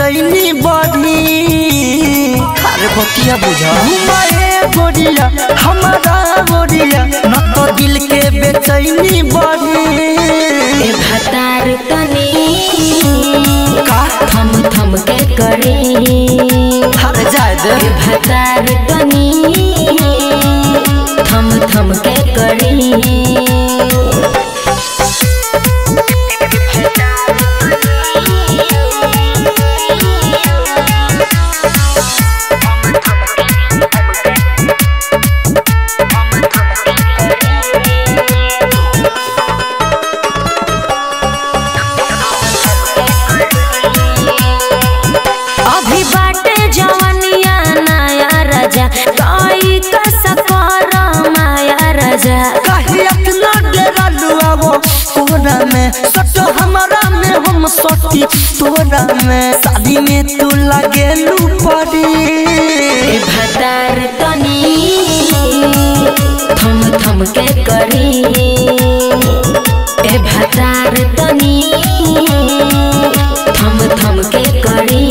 बेचैनी बढ़ी अरे बतिया बुझा घुमाए गोरिया हमारा गोरिया न तो दिल के बेचैनी बढ़ी ए भतार तनी का थम थम के करे हर जाए दे ए भतार तनी थम थम के करे अभी बाटे जवनिया नया राजा कोई कस कर माया राजा काहे अपना डेरा लुआवो तोरा में सटो हमारा में हम सटी तोरा में शादी में तू लगेलू पड़ी ए भतार तनी थम थम के करी ए भतार तनी थम थम के करी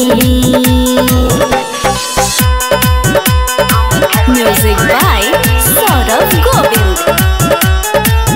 music by Saurabh Govind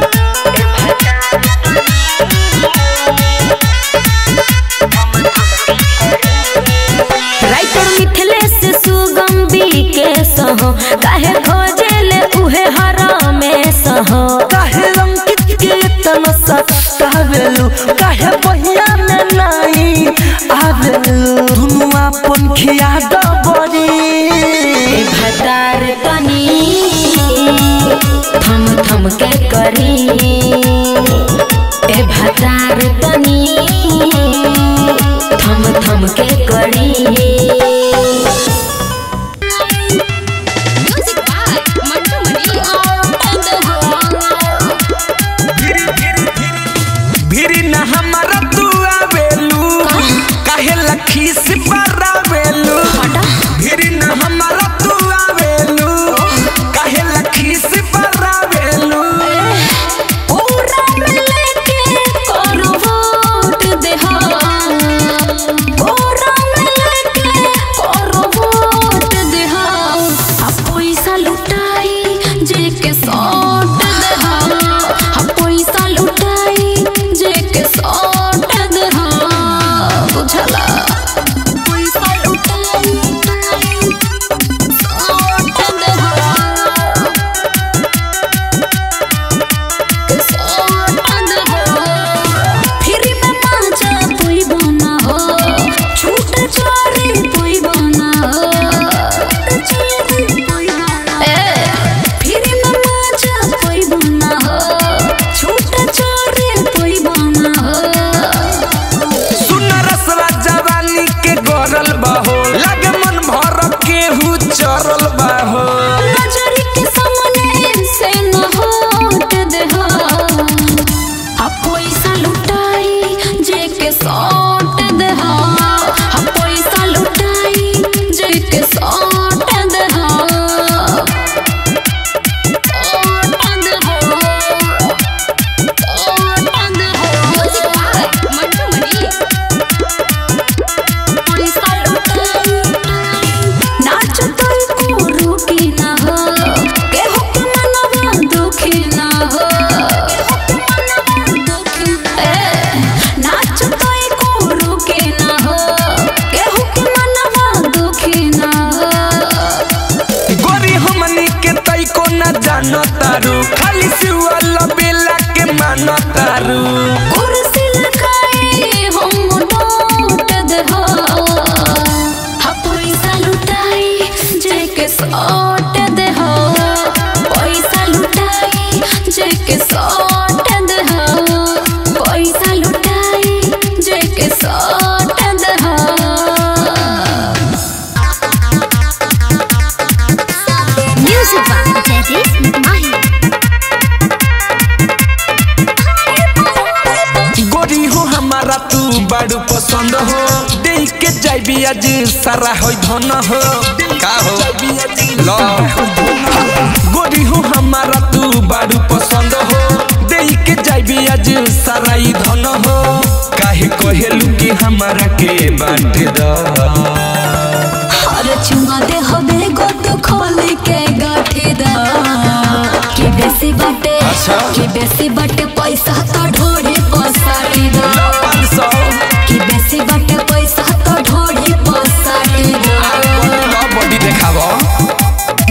writer Mithilesh Sugam के सहो काहे खोजेले उहे हरामे सहो काहे अंकित के इतना सतावेलू काहे बहिया में नहीं आवेलू दुनू अपन खिया डबरी ए भतार तनी थम थम के करी ए भतार तनी थम थम के करी म्यूजिक बाय मंटू भिरी न हमारा तू आवेलू काहे लखी से बरावेलू भिरी न हमारा तू आवेलू काहे लखी से बरावेलू पूरा मिलके करो वोट देहा पूरा मिलके करो वोट देहा आ पैसा लुटाई जे के सौट देहा आ पैसा लुटाई जे के सौट देहा बुझला पैसा लुटाई सौट देहा फिर में पाँचा पुई बना हो छूट चोरी पुई बना हो ए, फिर में पाँचा पुई बना हो छूट चोरी पुई बना हो सुन रसवा जवानी के गरल बहो लगे मन भर केहू चरल बहो नजर के सामने से न हट देहा आ पैसा लुटाई जे के सौट देहा आ पैसा लुटाई जे के सौट देहा सौट देहा सौट देहा म्यूजिक बाय मंटू मनी पैसा लुटाई नाच तोय को रुकी ना हो केहू के मनवा दुखी ना हो ए, नाच तोय को रुकी ना हो केहू के मनवा दुखी ना हो गोरी हमनी के तैको न जानो तारू खाली सिवल बेला के मानो तारू कुर्सी लगाए हम लौट देहो हा पैसा लुटाई जे के सौट देहो पैसा लुटाई जे के सौट देहो पैसा लुटाई जे के सौट देहो म्यूजिक बाय जयदीप माही गोरी हो हमारा तू बड़ू पसंद हो देख के जाइबी आज सारा हो धन हो का हो लो गोरी हो हमारा तू बड़ू पसंद हो देख के जाइबी आज सारा ई धन हो काहे काहे कहेलू कि हमारा के बांट द हर चुमा दे हमे गोद खोल के गाठे दा कि बेसी बाटे अच्छा। कि बेसी बाटे पैसा तो ढोरे पसाटी दा लो पाँच सौ कि बेसी बाटे पैसा तो ढोरे पसाटी दा लो बॉडी देखाव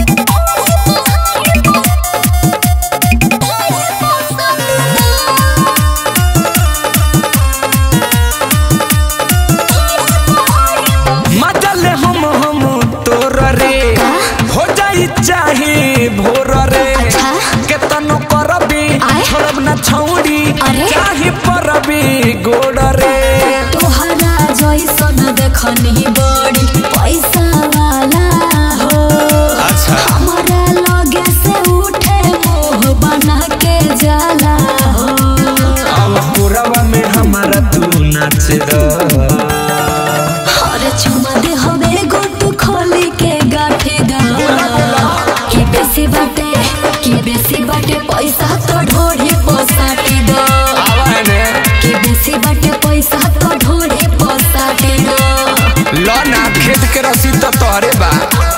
मजल हम हम तोर रे हो जाई चाहे भोर रे अच्छा। केतनो करबी आय। छोड़ब ना छौड़ी अरे। चाहे परबी गोड़ रे तोहरा जैसन देखनी बड़ी पैसा वाला हो अच्छा। हमारा लगे से उठे मुंह बना के जाला हो अब पुरवा में हमारा तू नाच द हर चुमा दे हमे गोट खोली के गाठे दा कि बेसी बाटे कि बेसी बाटे पैसा तो ढोरे पसाटी दा आवाने कि बेसी बाटे पैसा तो ढोरे पसाटी दा लो ना खेत के रसीद तो तोहरे बा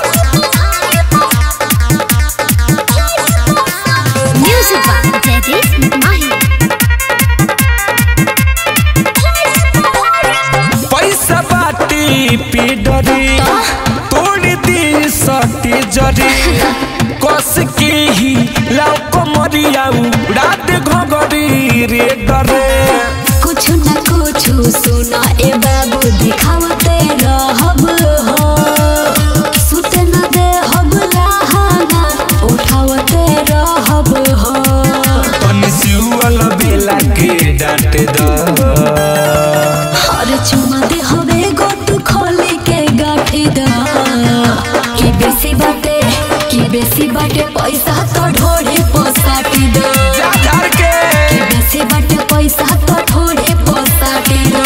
Music by Daddy Mahi. पैसा बाटी पीडरी तोड़ दी सटी जरी कस के ही लाओ कमरियाऊ रात घगरी रे डरे कुछ न कुछ सुना ए बाबू दिखावते रहब हो सुत न दे हब लहाना उठावते रहब हो तनी सिउल बेला के डांट द हर चुमा दे हवे गोट खोले के गाठे दा कि बेसी बाटे कि बेसी बाटे पैसा तो ढोरे पसाटी दा जा झाड़ के कि बेसी बाटे पैसा तो ढोरे पसाटी दा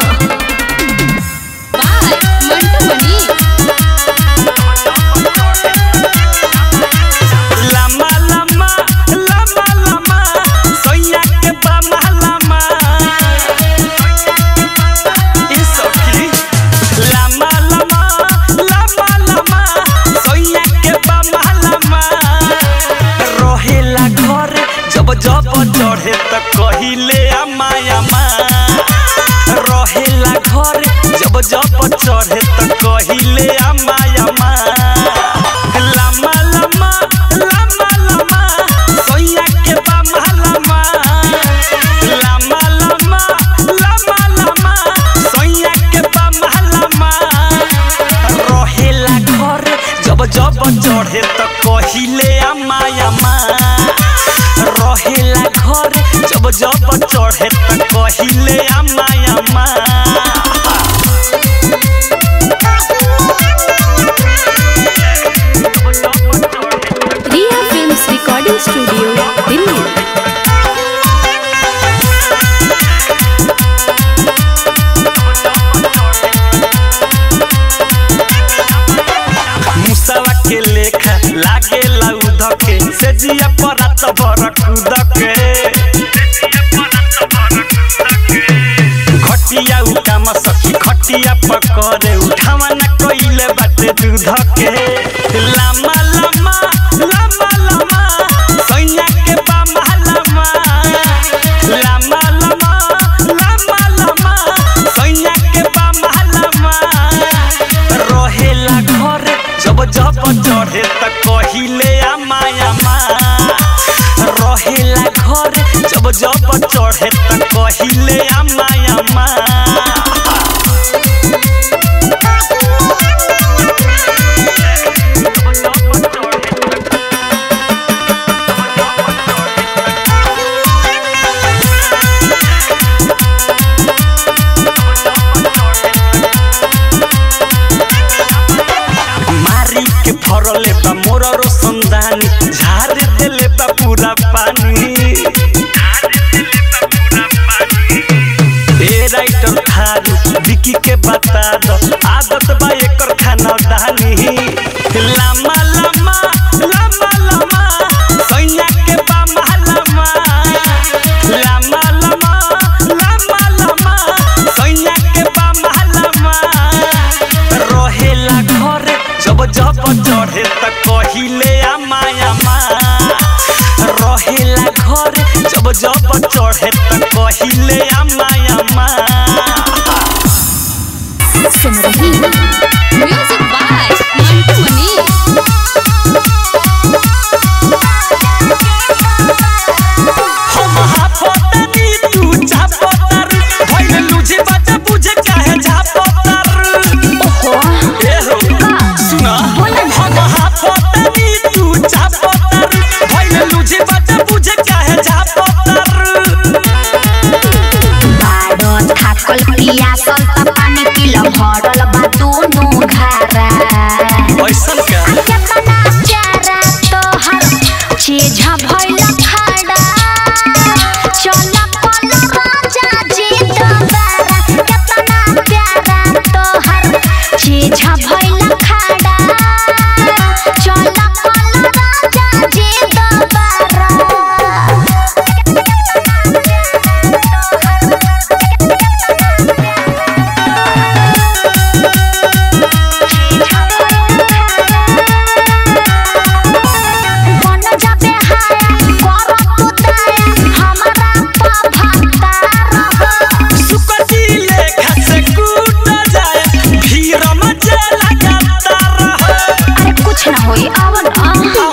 लम्बा लम्बा लम्बा लम्बा सोया के बामा लम्बा ई सखी लम्बा लम्बा लम्बा लम्बा सोया के बामा लम्बा रहेला घर जब जब चढ़े त कहिले अम्मा अम्मा रहेला घर जब जब चढ़े त कहिले अम्मा अम्मा लम्बा लम्बा लम्बा लम्बा सोया के बामा लम्बा लम्बा लम्बा लम्बा लम्बा सोया के बामा लम्बा रहेला घर जब जब चढ़े त कहिले अम्मा अम्मा रहेला घर जब जब चढ़े त कहिले अम्मा अम्मा Riya films recording studio Delhi मुसवा के लेखा लागे लउध के से जिया परात बरकुद के घटिया उठाम सखी खटिया पकड़े उठावा न कइले बाटे दूध के लामा लामा लामा लामा सैया के बामा लामा लामा लामा लामा लामा सैया के बामा लामा रहेला घर जब जब चढ़े त कहिले आमा आमा रहेला घर जब जब चढ़े त कहिले आमा आमा मारी के फरले बा मोर रोशनदानी झाड़ देले बा पूरा पानी ए राइटर थारू विकी के बता दो आदत बा एकर खाना दानी लामा लामा लामा लामा सैया के बामा लामा लामा लामा लामा लामा कहिले अम्मा अम्मा सुन रही म्यूजिक बाय मंटू मनी हम हाफतनी तू चापतर भइल लुझे बात बुझे काहे झापतर ओहो ए हो सुना हम हाफतनी तू चापतर भइल लुझे बात बुझे काहे झापतर बाडो थाकल पियासल त पानी पिल भरल बा दुनु घारा ऐसन का केतना प्यारा तोहर चीज भइल खाड़ा चल पल राजा जी दोबारा केतना प्यारा तोहर चीज भइल खाड़ा चल पल राजा जी दोबारा बन जाबे हाया कर तू दया हमरा पा भक्ता रह सुकती लेखा से कूट जाए भीड़ मचे लगाता रह अरे कुछ ना होई आव ना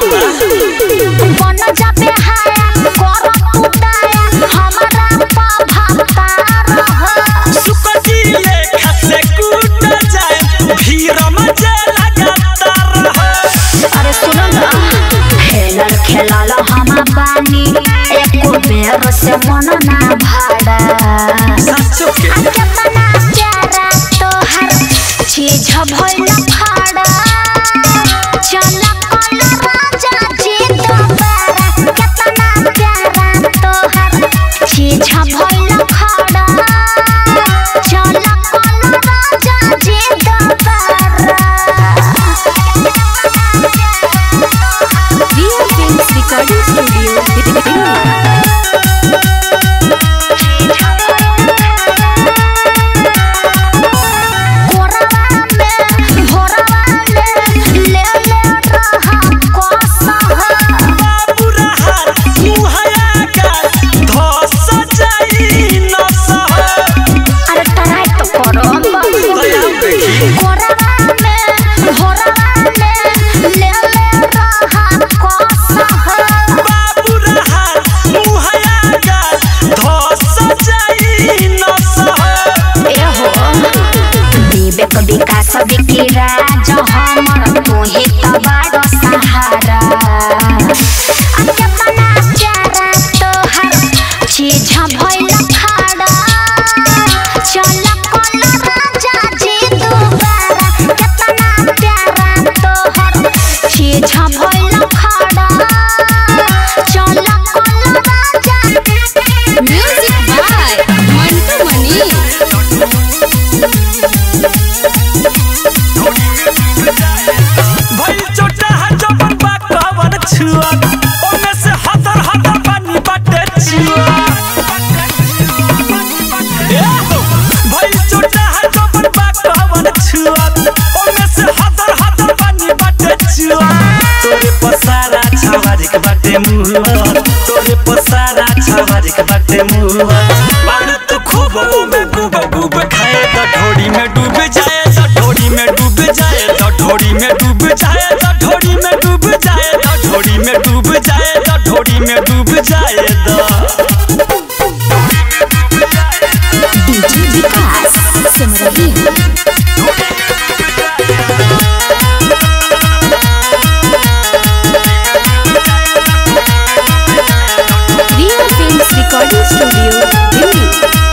बन जाबे हाया कर तू दया हमरा पा भक्ता रह सुकती लेखा से कूट जाए भीड़ मचे लगाता रह अरे सुनो ना खेलल खेलल हम बानी एको बेर से मन ना भाड़ा सचो के केतना प्यारा तोहर चीज भइल फाड़ा चल कल राजा जी दोबारा केतना प्यारा तोहर चीज भइल फाड़ा चल कल राजा जी दोबारा real films recording studio Delhi कोरवा में भोरवा में ले ले रहा कोसह बुरा हाल मुहया गाल धस जाई न सह अरे तराई तो करो कोरवा में भोरवा में ले ले रहा कोसह बुरा हाल मुहया गाल धस जाई न सह एहो विवेक विकास विकी राज हमर तोहे त बड़ सहारा आ केतना प्यारा तोहर चीज भइल खाड़ा चल कल राजा जी दोबारा केतना प्यारा तोहर चीज भइल खाड़ा चल कल राजा म्यूजिक बाय मंटू मनी भइल चोटा है जबन बा कवन छुआ ओमे से हतर हतर पानी बाटे छुआ ए हो, भइल चोटा है जबन बा कवन छुआ ओमे से हतर हतर पानी बाटे छुआ तोरे पसारा छावारिक बाटे मुआ तोरे पसारा छावारिक बाटे मुआ बाण तू खूब में डूब डूब खाए त ढोड़ी में डूब जाए त ढोड़ी में डूब जाए त ढोड़ी में डूब जाए त ढोड़ी में डूब जाए त ढोड़ी में डूब जाए त ढोड़ी में डूब जाए द डीजे विकास सुन रही real films recording studio Delhi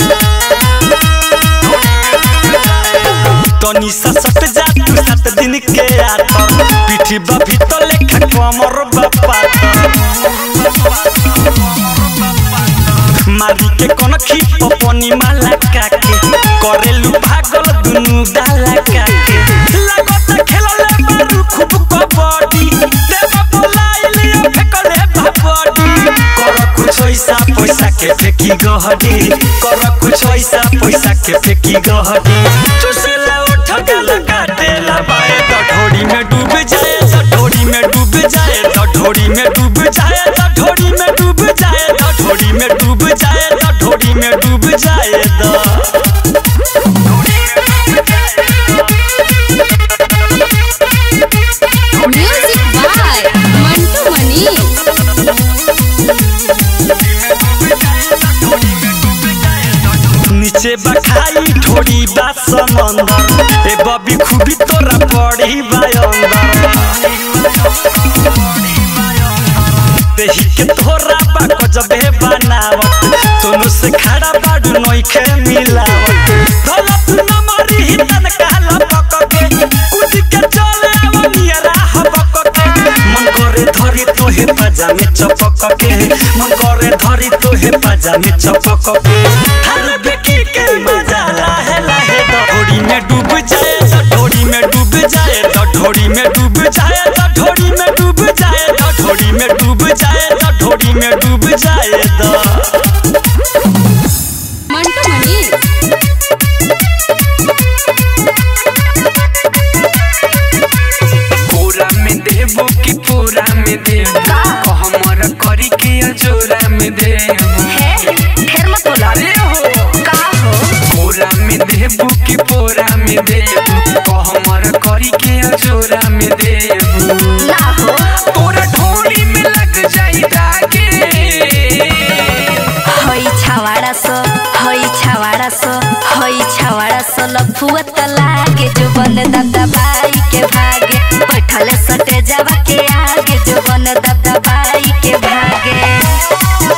तनी सा सट जा तू सात दिन के आतर पीठी बा भीतर लेखा कमर बापा मारी के कोन खी पपनी माला काके करेलु भागल दुनु डाला काके लागत खेलले बारू खूब कबड्डी देवा बोलाइली फेकले बाबडी कर कुछ ऐसा पैसा के फेकी गहडी कर कुछ ऐसा पैसा के फेकी गहडी चुसला उठ गला काटेला बाए तो ढोड़ी में डूब जाए तो ढोड़ी में डूब जाए तो ढोड़ी में डूब जाए तो ढोड़ी में डूब जाए तो ढोड़ी में डूब जाए तो ढोड़ी में बखाई ठोड़ी बा समंदर ए बबी खूबी तोरा पड़ी बा देही के तोरा बा गजबे बनावत दोनों से खड़ा बाडू नइखे मिलावत दौलत न मारी ही तन कहला पकके कूद के चले आवा नियरा हबकके मन करे धरी तोहे पाजामे चपकके मन करे धरी तोहे पाजामे चपकके हर बेकी के मजा लाहे लाहे ढोड़ी में डूब जाए तो ढोड़ी में डूब जाए तो ढोड़ी में डूब जाए तो ढोड़ी में डूब जाए तो ढोड़ी में डूब जाए तो ढोड़ी में डूब जाए तो मंटू मनी पूरा में देबो कि पूरा में देबो हमर करी के अजोरा में देबो ढेर मत बोला अरे हो का हो पूरा में देबो कि पूरा में देबो हमर करी के अजोरा में देबो ना हो तोरा ढोली में लग जाई दागे हई छावाड़ा सो हई छावाड़ा सो हई छावाड़ा सो लफुआ त लागे जो बन दादा बाई के भागे बैठले सटे जावा के आगे जो बन दादा बाई के भागे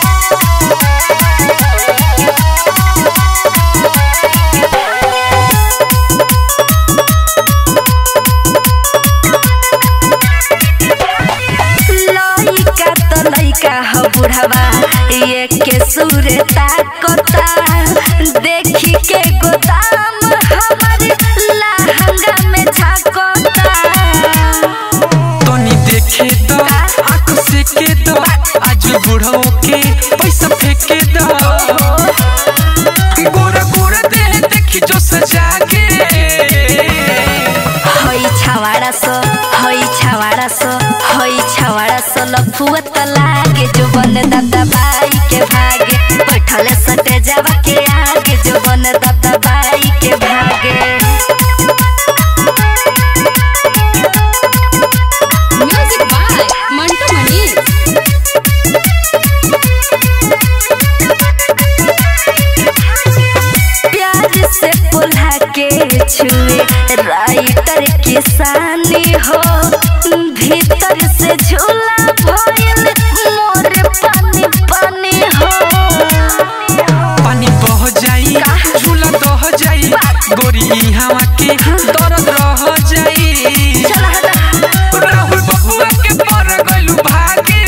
लइका त लइका ह बुढ़ावा ये के सूरे ताकता देखी के गोदाम हमर लहंगा में झाकता तनी देखे दो आंख से के दो आज बुढ़ो के पैसा फेंके दो गोरा गोरा दे देखी जो सजा के हई छावाड़ा सो हई छावाड़ा सो हई छावाड़ा सो लफुआ त लागे जो बन दादा बाई के भागे बैठले सटे जावा के आगे जो बन दादा बाई के भागे म्यूजिक बाय मंटू मनी प्यार से पुल्हा के छुए राइटर किसानी हो भीतर से झूला भइल मोर पानी पानी हो पानी बह जाई झूला दह जाई गोरी हवा के दर्द रह जाई चल हटा राहुल बबुआ के पर गलू भागे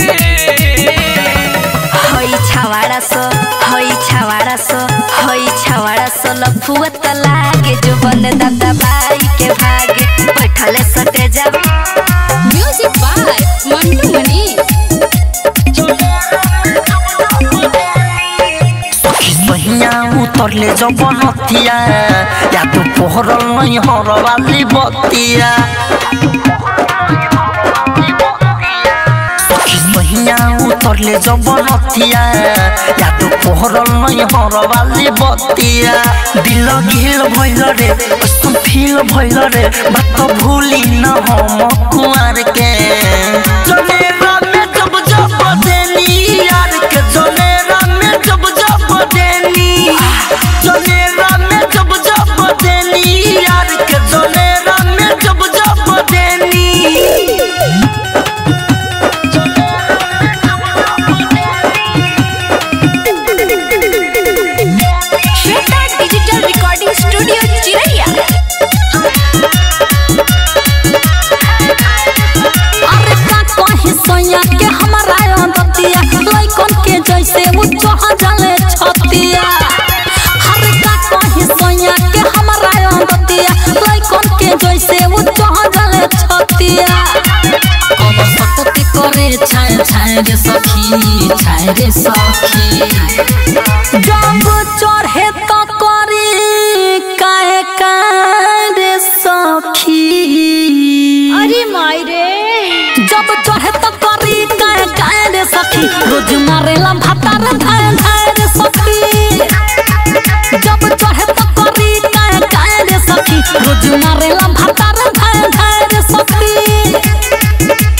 हई छावाड़ा सो हई छावाड़ा सो हई छावाड़ा सो लफुआ त लागे जो बन दादा बाई के भागे बैठले सटे जावा म्यूजिक बाय मंटू मनी सहिया उतरले जब नतिया या तो पोहरल नहीं हरवाली बतिया सखी सहिया उतरले जब नतिया या तो पोहरल नहीं हरवाली बतिया दिल घिल भइल रे कसम फील भइल रे बात भूली न हम कुआर के जनेरा में जब जब देनी यार के जनेरा में जब जब देनी जनेरा में जब जब देनी यार के जनेरा में जब जब देनी श्वेता डिजिटल रिकॉर्डिंग स्टूडियो चिरैया अरे का कहे सैया के हमारा अंदतिया लइकन के जैसे वो चढ़ जाले छतिया अरे का कहे सैया के हमारा अंदतिया लइकन के जैसे वो चढ़ जाले छतिया कब सकती करे छाय छाय रे सखी छाय रे सखी जब चढ़े तो करी काहे काहे रे सखी अरे माई रे जब चढ़े तो करी काहे काहे रे सखी रोज मारेला भातार धाय धाय रे सखी जब चढ़े तो करी काहे काहे रे सखी रोज मारेला भातार धाय धाय रे सखी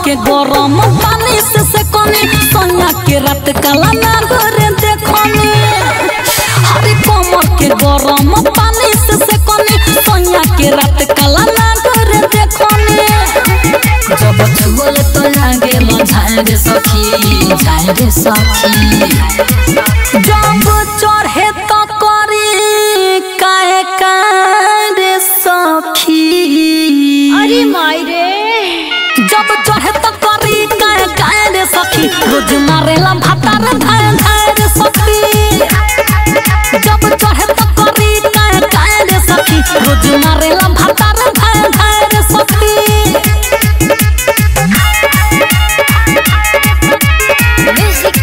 के गरम पानी से से कनी सोनिया के रात काला ना गोरे देखनी हरे कमर के गरम पानी से से कनी सोनिया के रात काला ना गोरे देखनी जब छुअल तो लागे लो झाए रे सखी झाए रे सखी जब चढ़े तो करी काहे कारे सखी अरे माई रे जब चढ़े तो करी काहे काहे रे सखी रोज मारेला भातार धाय धाय रे सखी जब चढ़े तो करी काहे काहे रे सखी रोज मारेला भातार धाय धाय रे सखी म्यूजिक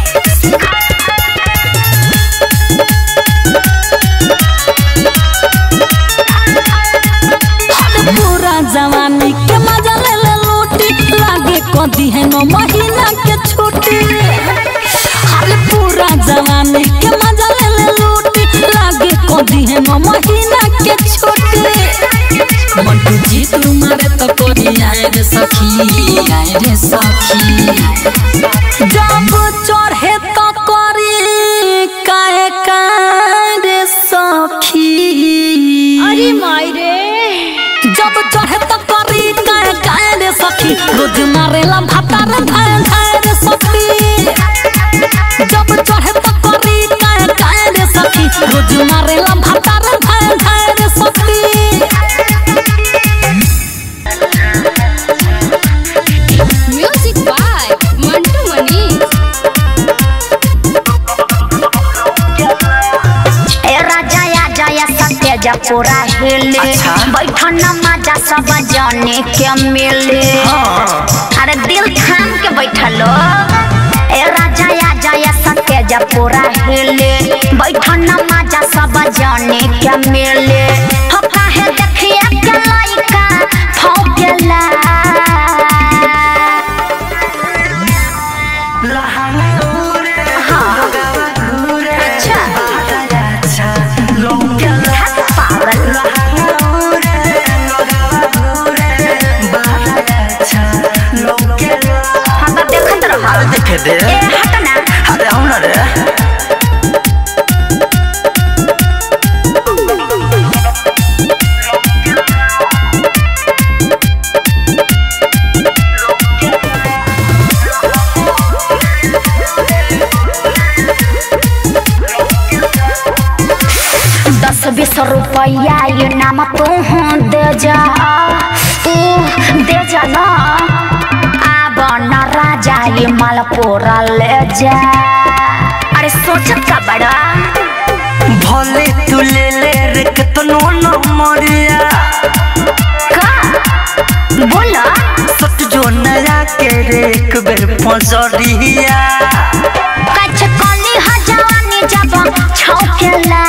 हर पूरा जवानी के मजा ले ले लूटी लागे कदी है नो महीना के छुट्टी हर पूरा जवानी के मजा ले ले लूटी लागे कदी है नो महीना के छुट्टी मंटू जी तुम्हारे तो कोई आए रे सखी आए रे सखी जब चढ़े तो करी काहे कारे सखी अरे माई रे जब चढ़े तो करी काहे काहे रे सखी रोज मारेला भातार धाय धाय रे सखी जब चढ़े तो करी काहे काहे रे सखी रोज मारेला भातार धाय धाय रे सखी म्यूजिक बाय मंटू मनी ए राजा या जया सत्य जपुरा हिले अच्छा। बैठन मजा सब जाने के मिले अरे दिल थाम के बैठलो ए राजा या जया सत्य जपुरा हिले बैठन मजा सब जाने के मिले हो काहे देखिए के लइका फौकेला अच्छा पागल हम तो देखत रह देखे दे ए हट ना अरे हम ना रे दस बीस रुपया ये नाम तू दे जा तू दे जा ना आब न राजा ये मालपुरा ले जा अरे सोचत का बड़ा भले तू ले ले रे कितनो न मरिया का बोला सट जो नया के रे एक बेर पजरिया कछ कली ह जवानी जब छौकेला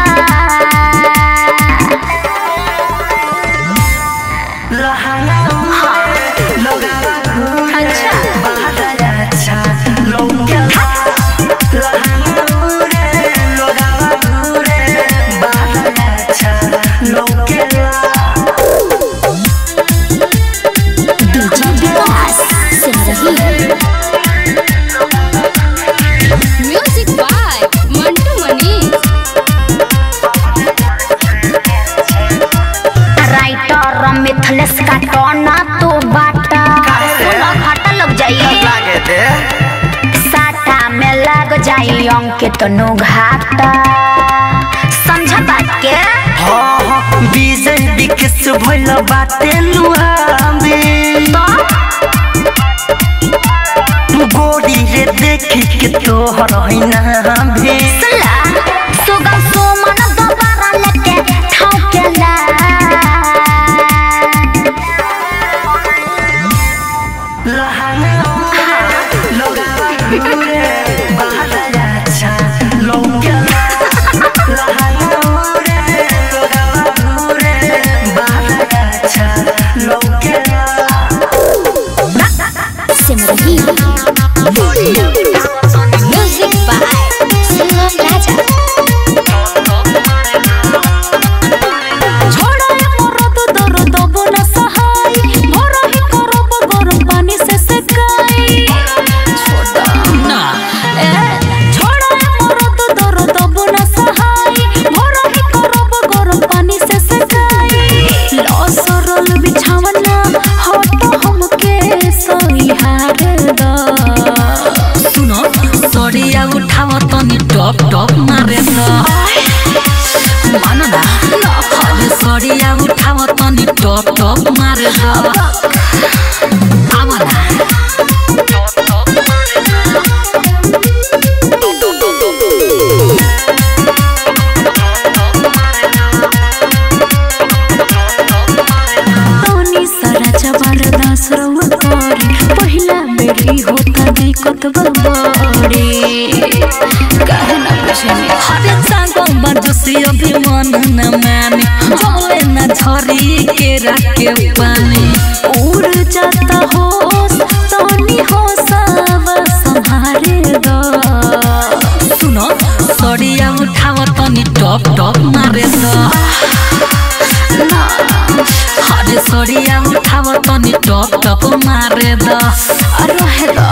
DJ Vikas Simrahi music by Mantu Mani writer Mithlesh का टोना तू बाटा सुनो घाटा लग जाई साटा में लग जाई अंकित नु घाटा समझ बात के हाँ हाँ विजय विकेश भइल बाटे लुहामे गोरी रे देखी के तोहर हैना भी सुला सुगम सुमन दोबारा लेके ठोकेला सिमरही म्यूजिक बाय सिमरन राजा रउआ करी पहिला बेरी होता दिक्कत बड़ी काहे ना बुझनी हरे चांगो बजसी अभिमान न मानी जमले न झरी के राके पानी उड़ जाता हो तनी हो सब संभारे दो सुनो सड़िया उठाव तनी टप टप मारे द हरे सड़िया उठाव तनी टप टप मारे द अरे हेलो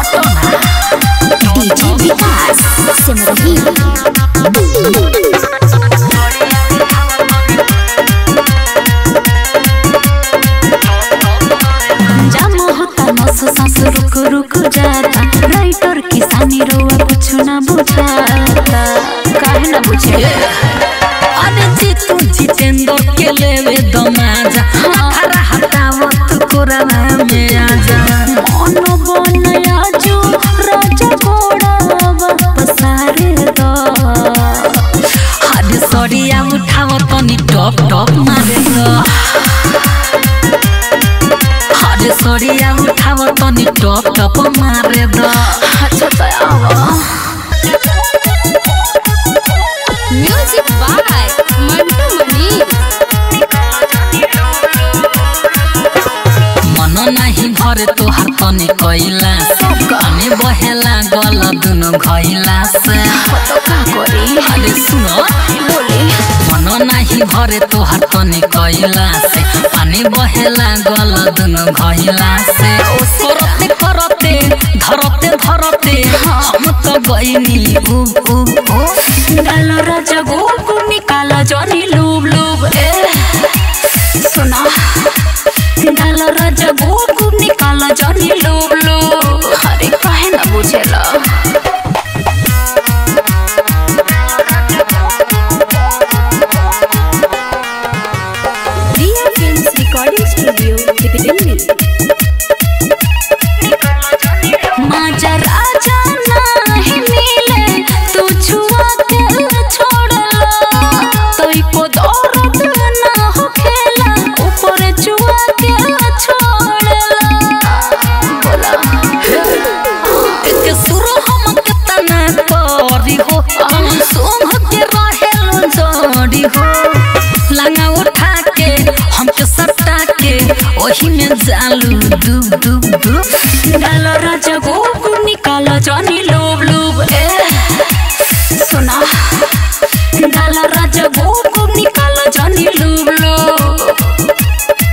डीजे विकास सिमरही जाम होता नस सांस रुक रुक जाता राइटर किसानी रोआ कुछ ना बुझाता काहे ना बुझे अरे जीतू जितेंद्र के लेवे दमाजा हरा हटावत कोरवा में आजा मन बनया जो राजा घोड़ा पसारे दो हरे सड़िया उठाव तनी टप टप मारे द हरे सड़िया उठाव तनी टप टप मारे द अच्छा दयावा म्यूजिक बाय मंटू मनी मन नाही भरे तोहार तनी कैला पानी बहेला गल दुनु घैला से तो का करी अरे सुनो बोली मन नाही भरे तोहार तनी कैला से पानी बहेला गल दुनु घैला से करते करते धरते धरते हम तो गइनी उ उ उ डाल राजा गोगु निकाला जनी लूब लूब ए सुना डाल राजा गोगु निकाला जनी लूब लूब अरे काहे ना बुझेला Riya films recording studio Delhi माजा राजा नाही मिले तू छुआ के छोड़ला तोई को दर्द ना हो खेला ऊपर छुआ के छोड़ला बोला एक सुर हम केतना करी हो हम सोम के रहेल जोड़ी हो लंगा उठा के हमके सट्टा के ओही में जालू डूब डूब डूब डाल राजा गोगु निकाला जनी लूब लूब ए सुना डाल राजा गोगु निकाला जनी लूब लूब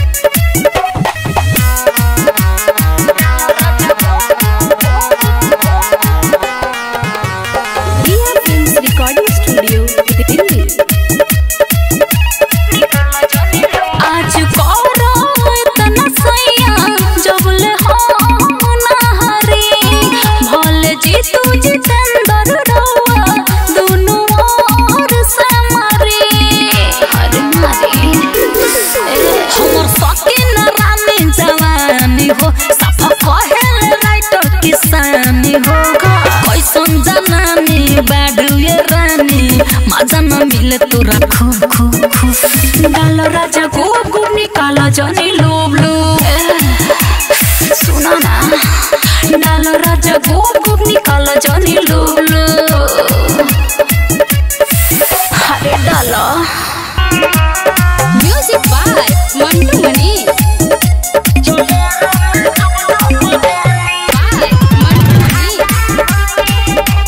Riya films recording studio Delhi आज करो इतना सैया जबले हो नहरी भले जीतू जितेंद्र रउआ दुनु ओर से मारी अरे मारी हमर सकीन रानी जवानी हो सफा कहेल राइटर किसानी हो कैसन जनानी बाडू ये रानी मजा न मिले तोरा खूब खूब खूब डाल राजा गोगु निकाला जनी लूब लूब सुना ना डाल राजा गोगु निकाला जनी लूब लूब अरे डाला music by Mantu Mani by Mantu Mani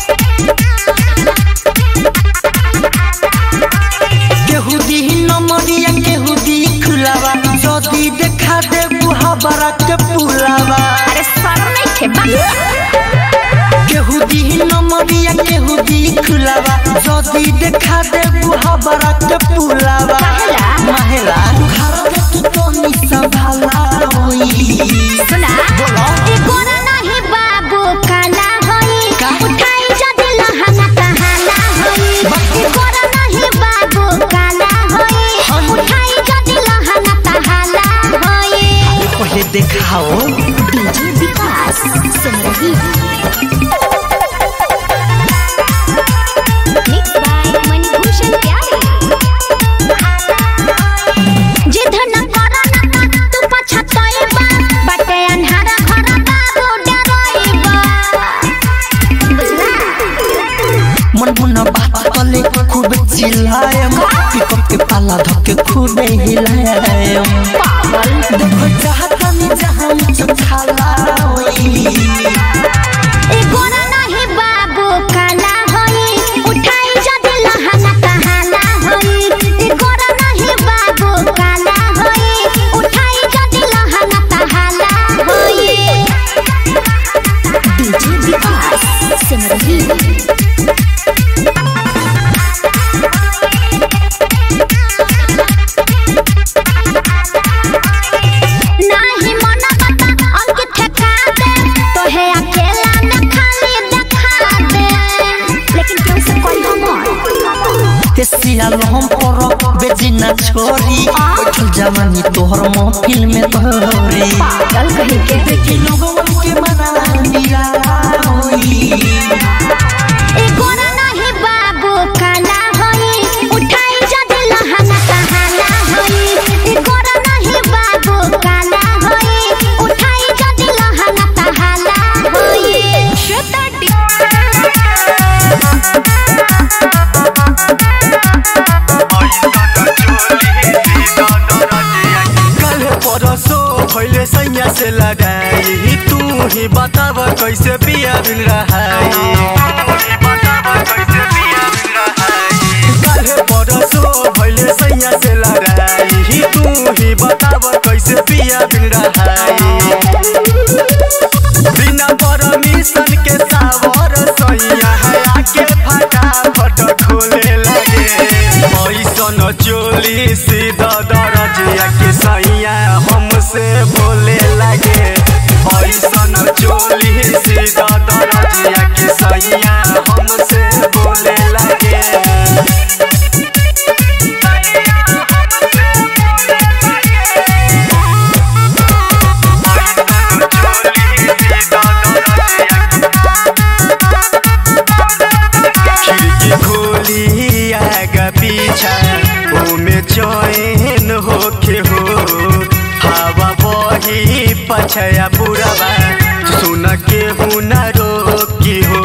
केहू दी नमरिया केहू दी खुलावा जदी देखा दे बुहा बरा के पुलावा अरे सर नहीं थे बा केहू दी नमरिया केहू दी खुलावा जदी देखा दे बुहा बरा के पुलावा काहेला? महिला घर तू तो नि संभाला होई सुना ए गोरा नहीं बाबू काला होई उठाई जद लहंगा कहाला होई ए गोरा नहीं बाबू काला होई उठाई जद लहंगा कहाला होई पहले देखाओ DJ Vikas Simrahi mix by Manibhushan प्यारे जिद न करो न तू पछताए बा खूब हिलाए देखो चाहता नहीं जहाँ मुझे खाला होई ए गोरा नाही बाबू काला होई उठाई जद लहंगा कहाला होई ए गोरा नाही बाबू काला होई उठाई जद लहंगा कहाला होई डीजे विकास सिमरही नाही मन बता अंकित ठका दे तोहे अकेला न खाली देखा दे लेकिन क्यों से कोई हमर हे सियाल हम पर बेजी ना छोरी बैठल जवानी तोहर महफिल में तोरी पागल कहीं के देखी लोगन के मना मिला होई ए गोरा नाही बाबू काला होई उठाई जद लहंगा कहाला होई ए गोरा नाही बाबू काला होई उठाई जद लहंगा कहाला होई श्वेता कल परसो भैले सैया से लगाई तू ही बताब कैसे पिया बिन रहाई कल परसो भैले सैया से लगाई तू ही बताब कैसे पिया बिन रहाई बिना परमिशन के सावर सैया हया के फटाफट खोले लगे ऐसन चोली सीधा दरजिया के सैया हमसे बोले लगे ऐसन चोली सीधा दरजिया के सैया हमसे बोले लगे खिड़की खोली आगा पीछा ओमे चैन होके हो हवा बही पछया पुरवा सुन के हुना रोकी हो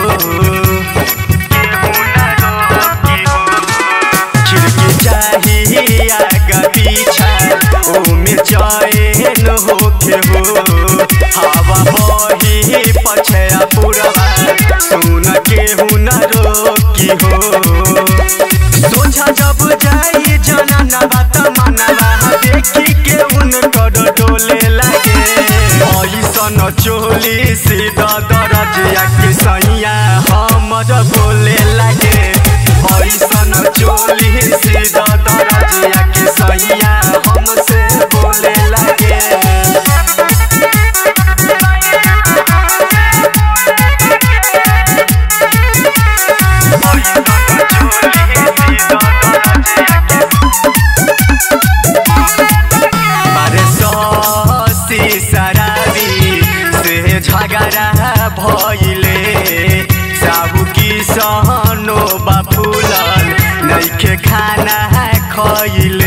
खिड़की चाही आगा पीछा ओमे चैन होके हो हवा बही पछया पुरवा सुन के हुना रोकी हो सोझा जब जाई जना ना बात मानवा देखी के उनकर डोले लगे ऐसन चोली सीधा दरजिया के सैया हमर बोले लगे ऐसन चोली सीधा दरजिया के सैया हमसे बोले लगे अरे ससी शराबी से झगड़ा भइले साबु की सहनो बाफुलन नइखे खाना खइले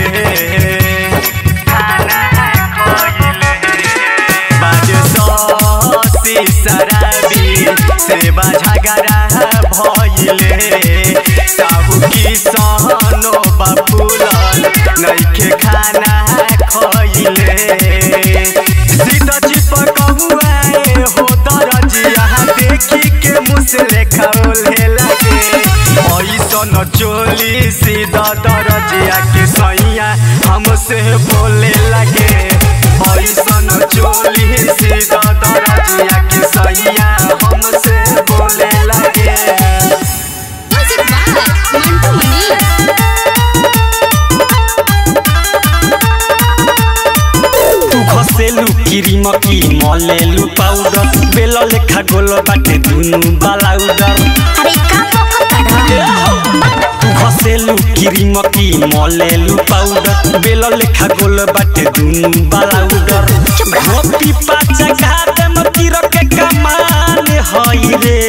खाना खइले बाजे ससी शराबी से झगड़ा भइले साबु की सहनो बाफुलन नइखे खाना खइले सीधा चिपक हुआए हो दरजिया देखी के मुसले खौले लगे ऐसन चोली सीधा दरजिया के सैया हमसे बोले लगे ऐसन चोली सीधा दरजिया के सैया हमसे बोले लगे मंटू मनी तू घसेलु क्रीम की मलेलु पाउडर बेल लेखा गोल बाटे दुनु बालाउडर अरे का पकड़ तू घसेलु क्रीम की मलेलु पाउडर बेल लेखा गोल बाटे दुनु बालाउडर गोपी पाचा घाटे मती रके कमान हई रे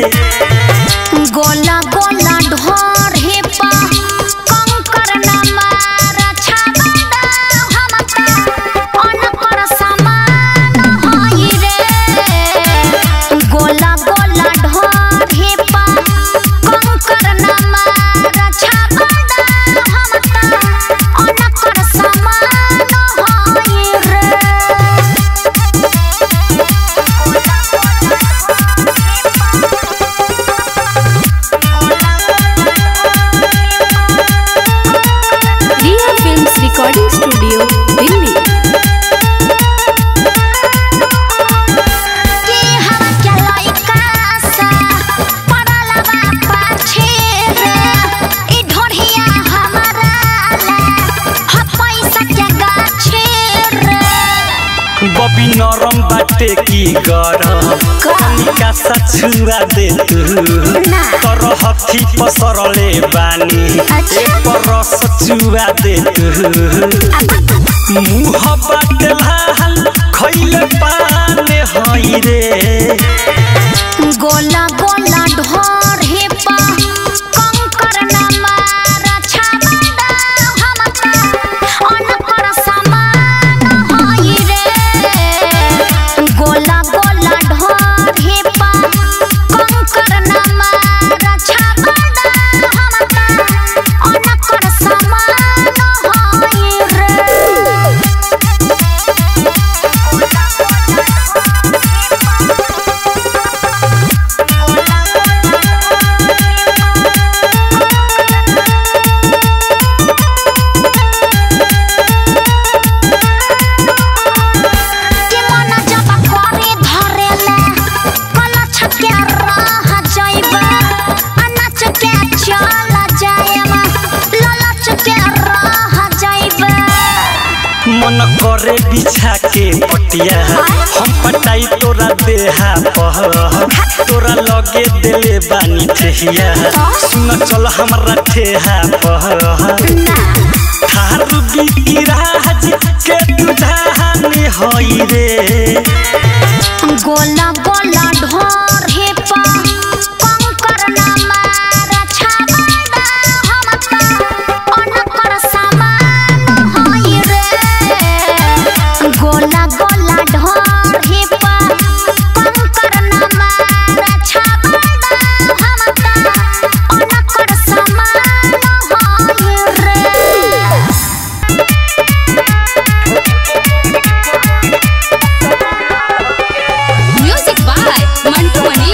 गोला गोला ढोर हे पा कंकर न मार छाबड़ा हमका अनकर समान होई रे गोला गोला ढोर हे पा कंकर न मार छाबड़ा हमका अनकर नरम बाटे की गरम कनिका सा छुआ दे तू तर हथी पसरले बानी एक रस चुआ दे तू मुह बाटे लाल खैले पाने हई रे गोला गोला ढोर हे पा कंकर न मार छाबड़ा हमका अनकर समान होई रे गोला गोला ढोर हे पा कंकर न मार छाबड़ा हमका अनकर समान होई रे के मन जब करे धरेले कलछ के रह जाइबे अनाच के चल जाएबे ललच के रह जाइबे मन करे बिछा के पटिया हम पटाई तोरा देहा पह तोरा लगे देले बानी ठेहिया सुन चल हमरा ठेहा पह थारू बिराज के तुझाने हई रे गोला गोला ढोर हे पा कंकर न मार छाबड़ा हमका अनकर समान होई रे गोला गोला ढोर हे पा कंकर न मार छाबड़ा हमका अनकर समान होई रे म्यूजिक बाय मंटू मनी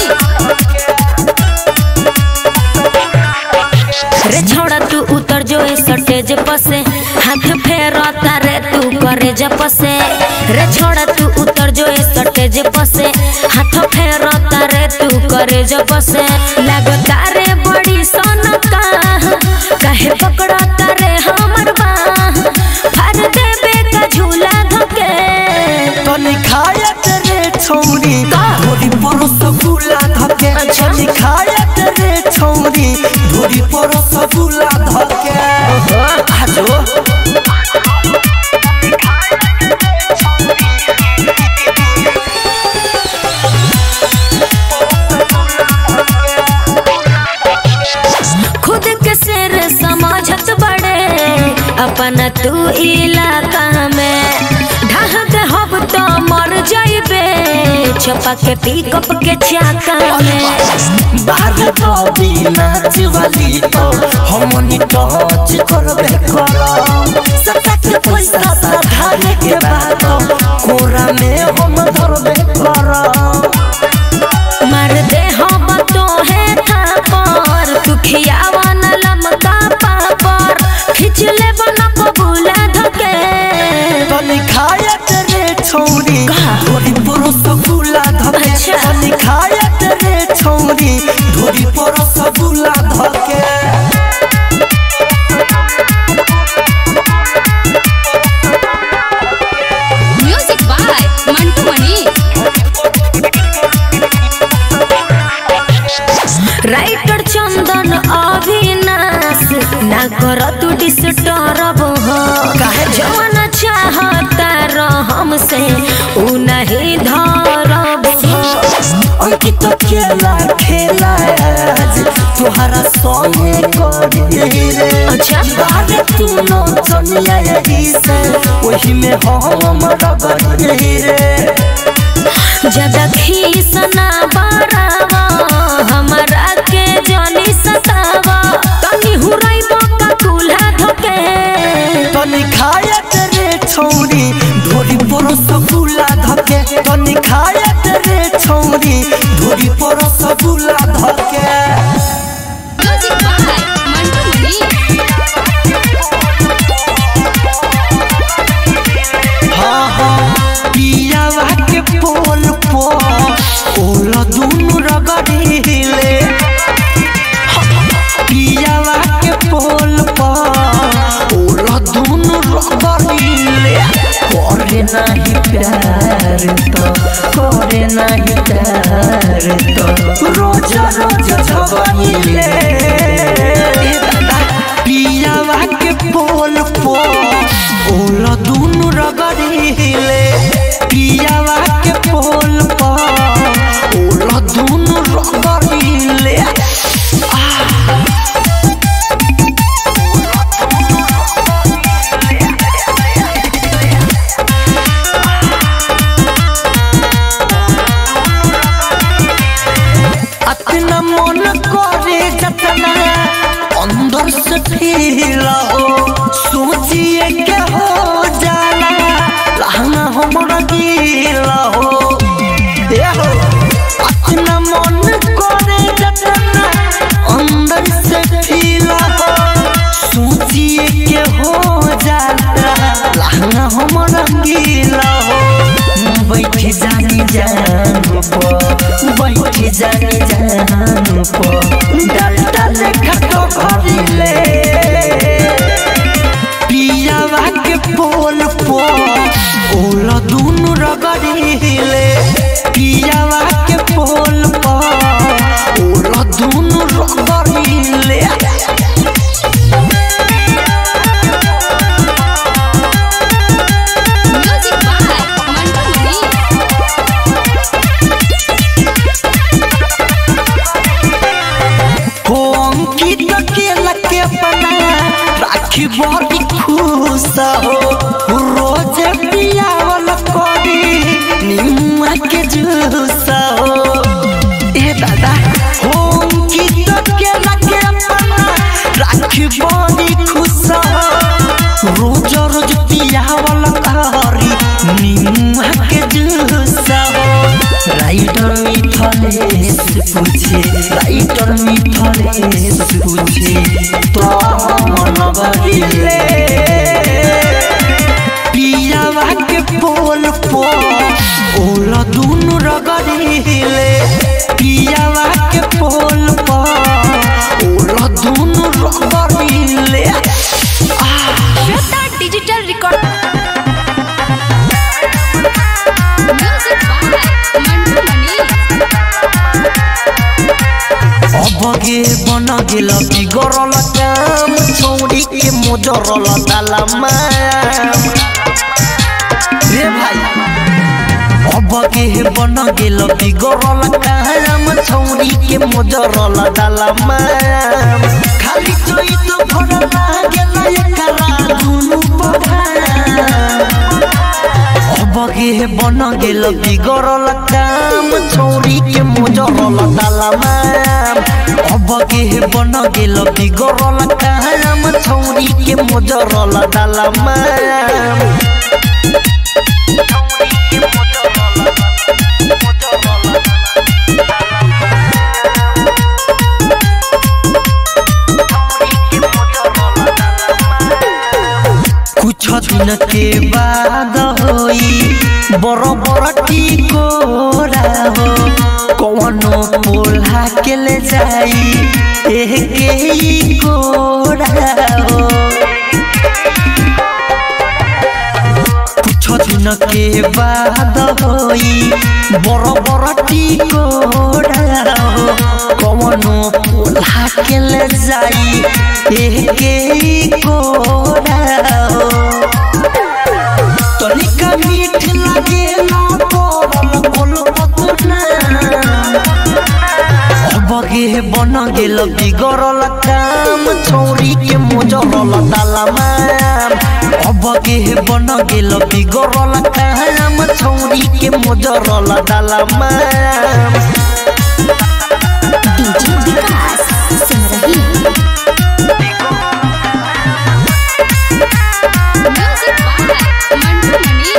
रे छोड़ा तू उतर जो इस स्टेज पसे हाथ फेरता रे तू करे जपसे रे छोड़ा तू उतर जो इस स्टेज पसे हाथ फेरता रे तू करे जपसे लगता रे बड़ी सोनका काहे पकड़ता रे हमर बाह फर देबे का झूला धके तनी खायत रे छौरी धोरी परस गुला धके तनी खायत रे छौरी धोरी परस गुला धके आजो खुद के सिर समझत बड़े अपना तू इलाका में ढाह दे हब तो मर जाइबे छपा के पिकअप के चाका में बाहर बबी नाच वाली तो हमनी टच करबे करम सता के पैसा साधारे के बात कोरा में हम धरबे करम मार दे हम तो है थापर तू खियावा न लमका पापर खिंच ले बना बबूला धके तनी खायत रे छौरी धोरी परस गुला धके अच्छा। तनी खायत रे छौरी धोरी परस गुला धके music by Mantu Mani writer Chandan Avinash ना कर तू डिस्टर्ब हो जवन चाहता रह हमसे उ नहीं धरब हो अंकित खेला खेला आज तुहरा संगे करी रे अच्छा। बारे तू न चनिया यही से वही में हम रगड़ी रे ज्यादा खीस ना बरावा हमरा के जानी सतावा तनी हुराई मौका कुल्हा धके तनी खायत रे छौरी ढोरी परस गुला धके तनी खायत रे छौरी ढोरी परस गुला धके म्यूजिक बाय मंटू मनी हाँ हाँ पियावा के पोल पो ओला दुनु रगड़ीले पियावा के पोल पो ओला दुनु रगड़ीले करे नाही प्यार तो करे नहीं प्यार तो रोज रोज झगड़िले पियावा के पोल पो ओला दुनु रगड़िले पियावा के पोल पो ओला दुनु रगड़िले अतना मन करे जतना अंदर से फील हो सोचिए के हो जाला लहंगा हमरा गीला हो ए हो अतना मन करे जतना अंदर से फील हो सोचिए के हो जाला लहंगा हमरा गीला हो बैठ जानी जान पो बैठ जानी जान पो डाल डाल खटो भरिले पियावा के पोल पो ओला दुनु रगड़िले पियावा के पोल पो ओला दुनु रगड़िले म्यूजिक बाय मंटू मनी हो अंकित के लके बना राखी बड़ी खुश हो रोज पियावल करी निमुआ के जूस हो ए दादा हो अंकित के लके बना राखी बड़ी खुश हो रोज रोज पियावल करी निमुआ के जूस हो राइटर मिथलेश पूछे राइटर मिथलेश पूछे तो मन बदले पियावा के पोल पो ओला दुनु रगड़िले पियावा के पोल पो ओला दुनु रगड़िले Shweta digital record music by Mantu Mani अबगे बन गेल बिगरल काम छौड़ी के मोजरल दालमा रे भाई अबगे बन गेल बिगरल काम छौड़ी के मोजरल दालमा खाली जोई तो भरला गेल एकरा दुनु पढ़ा अबगे बन गेल बिगरल काम छौरी के मोजरल दालमा अबगे बन गेल बिगरल काम छौरी के मोजरल दालमा कुछ दिन के बाद होई बड़ बड़ टिकोरा हो कौनो पोल्हा के ले जाई एह के ही कोरा हो कुछ दिन के बाद होई बड़ बड़ टिकोरा हो कौनो पोल्हा के ले जाई एह के ही कोरा हो तनिका मीठ लागे ना पड़ल कोल पतना अबगे बन गेल बिगड़ल काम छौरी के मोजरल दालमा अबगे बन गेल बिगड़ल काम छौरी के मोजरल दालमा DJ Vikas Simrahi music by Mantu Mani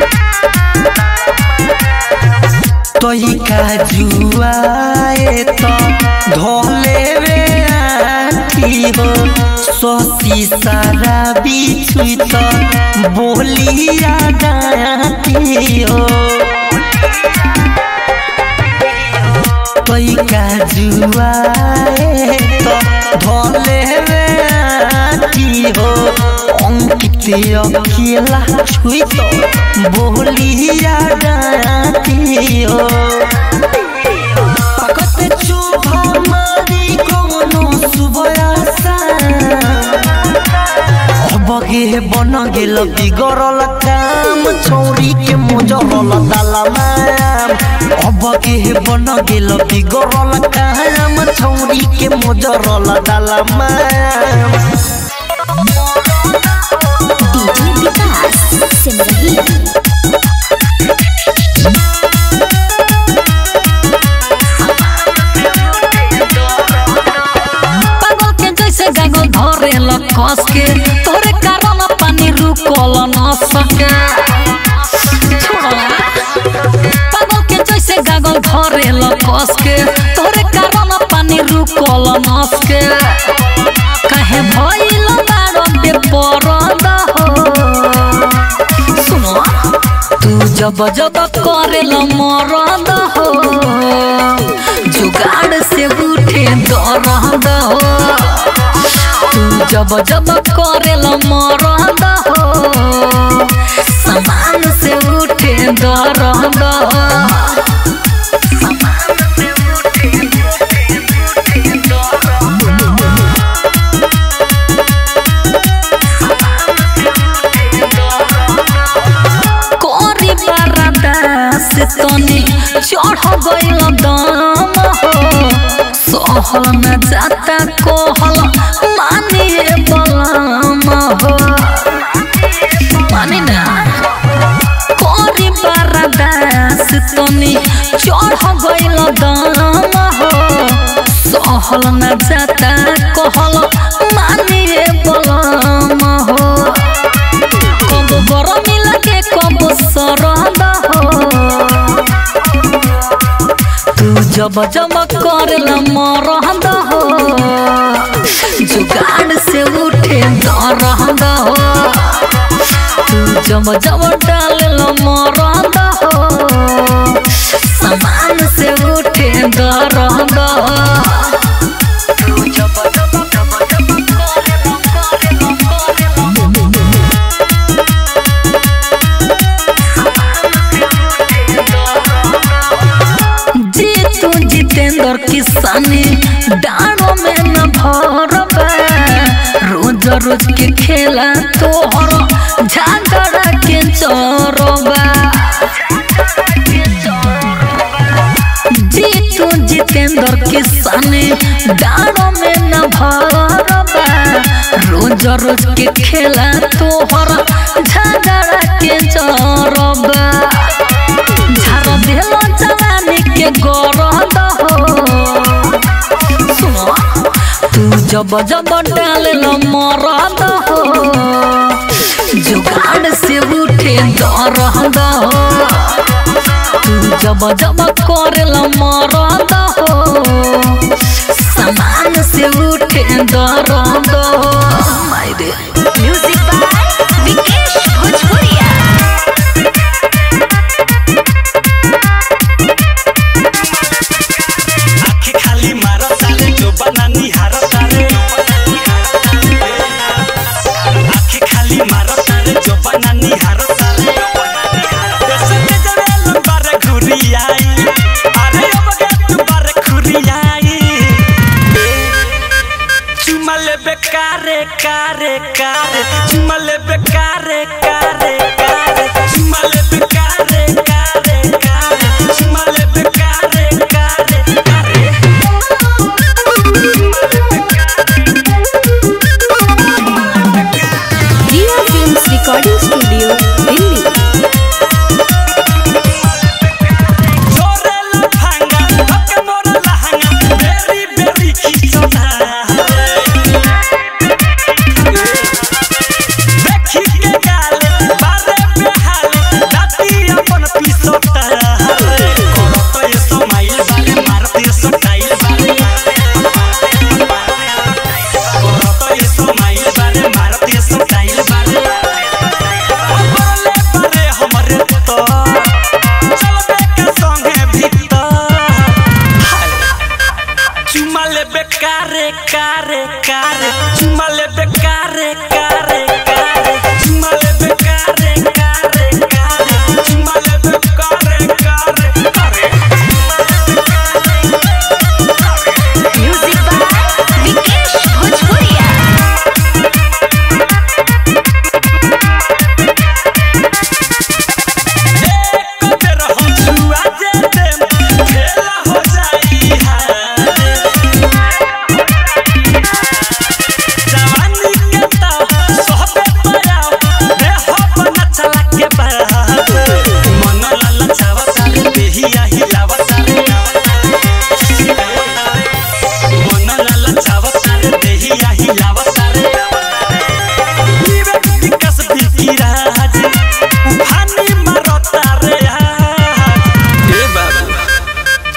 तोई का जुआए तो धोले वे आती हो सोसी सारा बिछुई तो बोलिया गाती हो तोई का जुआए तो धोले वे आती राखी हो अंकित अकेला छुई तो बोलिया राखी हो पकते चोभा मारी कोनो सुबयासा बगे बन गेल बिगड़ल काम छौरी के मोजरल दालमाम अबगे बन गेल बिगड़ल काम छौरी के मोजरल दालमाम डीजे विकास सिमरही पागल के जैसे गागल धरे ल कस के तोरे कारण पानी रुकल न सके छोड़ला पागल के जैसे गागल धरे ल कस के तोरे कारण पानी रुकल न सके काहे भइल बारो बेपरद हो सुनो तू जब जब करेल मरद हो जुगाड़ से उठे दरद हो तू जब जब करेल मरद हो समान से उठे दरद हो कोरी बरदा से तनी चढ़ गइल दम हो सहल न जाता कोहल मानिए बलम हो मानी ना कोरी बरदा से तनी चढ़ गइल दम हो सहल न जाता कोहल मानिए बलम हो कब गरमी लगे कब सरद हो तू जब जब करल मरद हो जुगाड़ से उठे दरद हो तू जब जब डालल मरद हो समान से उठे दरद हो तू जब जब जब जब करल करल करल जीतू जितेंद्र किसानी डाणों में न भरबा रोज रोज के खेला तोहर झगड़ा के चोरबा जीतू जितेंद्र किसानी डाणों में न भरबा रोज रोज के खेला तोहर झगड़ा के चोरबा झार देलो जवानी के गरद हो सुनो तू जब जब डालल मरद हो जुगाड़ से उठे दरद हो तू जब जब करल मरद हो समान से उठे दरद हो मायरे म्यूजिक बाय विकेश भोजपुरिया आँखें खाली मारो तारे जो बना निहारो तारे आँखें खाली मारो तारे जो बना निहारो तारे देश में जवेल बारे घुरी आई अरे अब के तू बारे घुरी आई चुमा ले बेकारे कारे कारे चुमा ले बेकारे कारे कारे चुमा ले बेकारे कारे कारे चुमा ले बेकारे कारे कारे Riya films recording studio Delhi छोरे लफंगा हके मोर लहंगा बेरी बेरी खिचता देखी के गाले बारे बेहाले दाती अपन पिसोता करत ये समाइल बारे मारती स्टाइल बारे करत ये समाइल बारे मारती स्टाइल बारे बोले बारे हमरे तो चलबे के संगे भीतर चुमा ले बेकारे कारे कारे चुमा ले बेकारे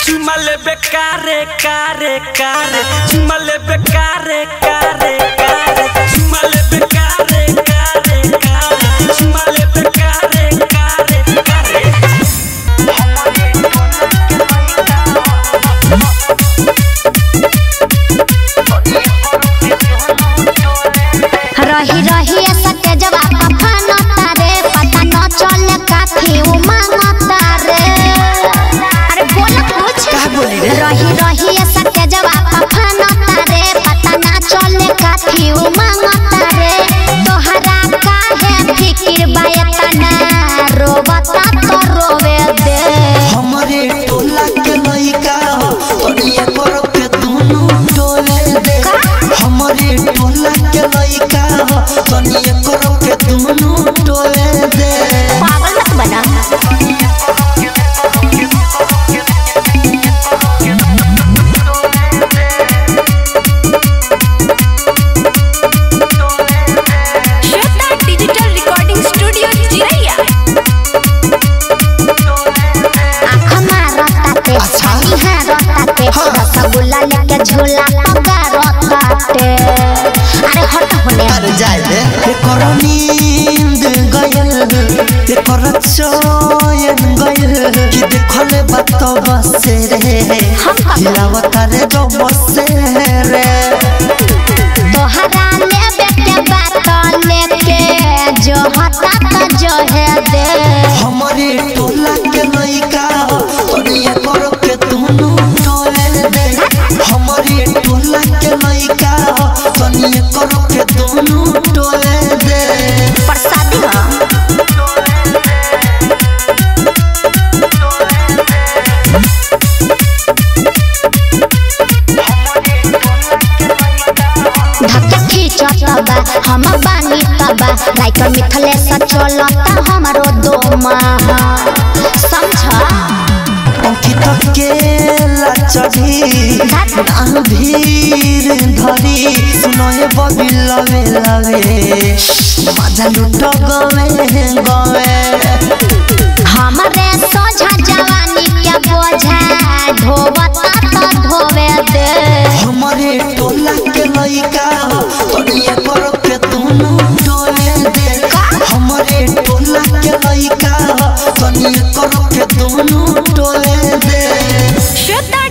चुमा लेबे कारे कारे कारे चुमा लेबे कारे कारे कारे चुमा लेबे कारे कारे कारे चुमा लेबे कारे कारे कारे रही रही सत्य जवाब फानो तारे पता न चले काफी उमंग तारे अरे बोल कुछ का बोली रे रही रही सत्य जवाब फानो तारे पता न चले काफी उमंग तारे तोहरा काहे फिकिर बायतना रोबता तो रोवे दे हमारे टोला के लइका हो तोरिए करो के दुनु टोले दे हमारे टोला के लइका हो तोरिए करो के दुनु टोले दे पागल मत बना श्वेता डिजिटल रिकॉर्डिंग स्टूडियो चिरैया आँख मारताते छानी हारताते रसगुल्ला लेके झूला पगा रताते अरे हट होने अरे जाए दे एकर नींद गयल एकर चयन गयल कि देखले बात बसे रे हिलावता रे जो बसे रे तोहरा लेबे के बात लेके जो हता तो जो है दे हमारे टोला के लइका हो तोरिए करो के दुनु टोले दे हमारे टोला के लइका हो तोरिए करो के दुनु टोले दे प्रसादी हो धक्का खींचता बा हम बानी तबा राइटर मिथले सचलता हमरो दो माह समझ अंकित केला चढ़ी नाम भीर धरी सुनए बबी लवे लवे मजा लुट गवे गवे हमरे सोझा जवानी के बोझा ढोबता तो ढोवे दे हमारे टोला के लइका हो तोरिए करो